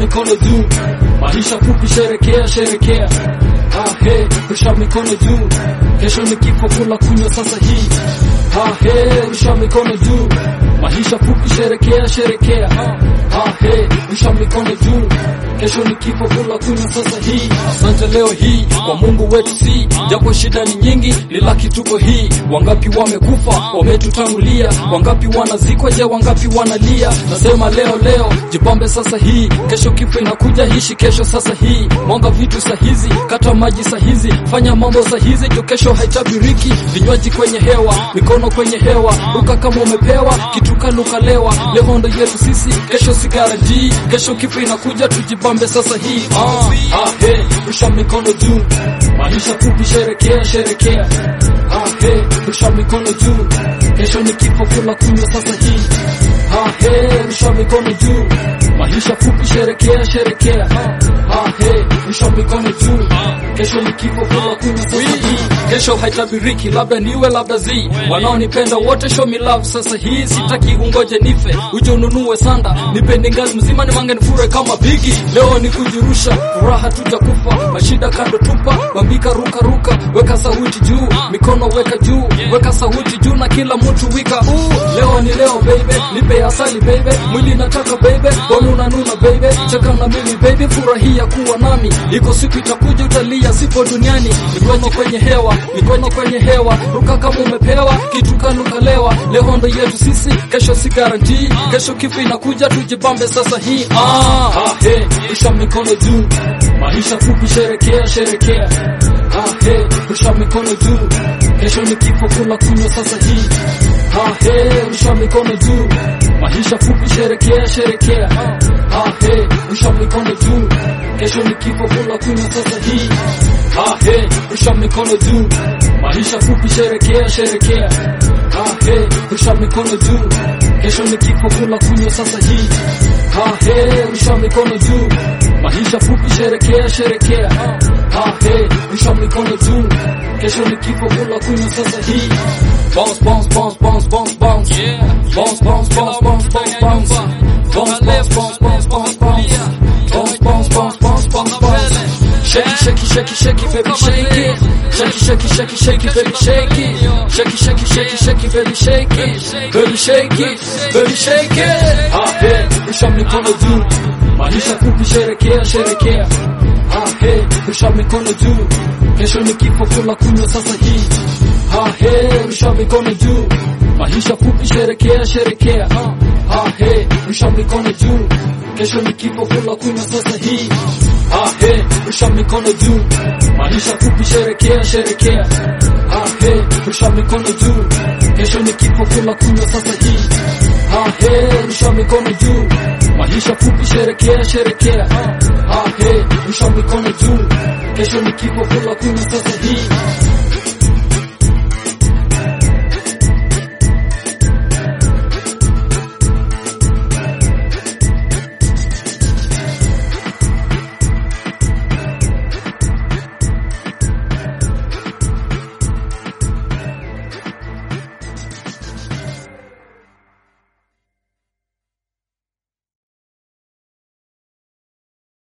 mikono juu, maisha fupi, sherekea sherekea. Ah, hey, rusha mikono juu, kesho ni kifo, kula kunywa sasa hii. Ah, hey, rusha mikono juu, maisha fupi, sherekea sherekea. Ah, hey, rusha mikono juu, kesho ni kifo, kula kunywa sasa hii. Asante leo hii kwa Mungu wetu, si japo shida ni nyingi, ni laki tuko hii. Wangapi wamekufa wametutangulia, wangapi wanazikwa, je, wangapi wanalia? Nasema leo leo, jipambe sasa hii, kesho kifo inakuja, hishi kesho sasa hii. Mwanga vitu sahizi, kata maji sahizi, fanya mambo sahizi, jo kesho haitabiriki. Vinywaji kwenye hewa, mikono kwenye hewa, ruka kama umepewa kitu kanukalewa. Leo ndo yetu sisi, kesho si garantii, kesho kifo inakuja, tujibambe sasa hii. Ah, ah, hey, rusha mikono juu, maisha fupi, sherekea sherekea. Ah, hey, rusha mikono juu, kesho ni kifo, kula kunywa sasa hii. Ah, hey, rusha mikono juu, maisha fupi, sherekea sherekea. Ah, hey, rusha mikono juu, kesho ni kifo, kula kunywa sasa hii. Kesho haitabiriki, labda niwe labda zi, wanaonipenda wote show me love sasa hii. Sitaki ungoje nife, uje ununue sanda, nipende ngazi mzima, nimange nifure kama bigi. Leo ni kujirusha, furaha tutakufa, mashida kando tupa, bambika ruka ruka, weka sauti juu, mikono weka juu, weka sauti juu na kila mtu wika uu. Leo ni leo baby, nipe asali baby, mwili nataka baby, bonu unanuna baby, cheka na mimi baby, furahia kuwa nami, iko siku itakuja utalia, sipo duniani, mikono kwenye hewa, mikono kwenye hewa, ruka kama umepewa kitu kanukalewa. Leo ndo yetu sisi, kesho si garantii, kesho kifo inakuja, tujibambe sasa hii. Ah, ah hey, rusha mikono juu, maisha fupi, sherekea sherekea. Ah hey, rusha mikono juu, kesho ni kifo, kula kunywa sasa hii. Ah hey, rusha mikono juu, maisha fupi, sherekea sherekea. Ah hey, rusha mikono juu, kesho ni kifo, kula kunywa sasa hii. Ah hey, rusha mikono juu, maisha fupi, sherekea sherekea. Ah hey, rusha mikono juu, kesho ni kifo, kula kunywa sasa hii. Ah hey, rusha mikono juu, maisha fupi, sherekea sherekea. Ah hey, rusha mikono juu, kesho ni kifo, kula kunywa sasa hii. Bounce bounce bounce bounce bounce bounce. Bounce bounce bounce bounce bounce bounce. Bounce bounce bounce bounce bounce bounce. Bounce bounce bounce bounce bounce bounce. Shake it, shake it, shake it, shake it, baby, shake it. Shake it, shake it, shake it, shake it, baby, shake it. Shake it, shake it, shake it, shake it, baby, shake it. Baby, shake it, baby, shake it. Ah, hey, rusha mikono juu. Maisha fupi, sherekea, sherekea. Ah, hey, rusha mikono juu. Kesho ni kifo, kula kunywa sasa hii. Ah, hey, rusha mikono juu. Maisha fupi, sherekea, sherekea. Ah, hey, rusha mikono juu. Kesho ni kifo, kula kunywa sasa hii. Ah, hey, rusha mikono juu, maisha fupi, sherekea sherekea. Ah, hey, rusha mikono juu, kesho ni kifo, kula kunywa sasa hii. Ah, hey, rusha mikono juu, maisha fupi, sherekea sherekea. Ah, hey, rusha mikono juu, kesho ni kifo, kula kunywa sasa hii.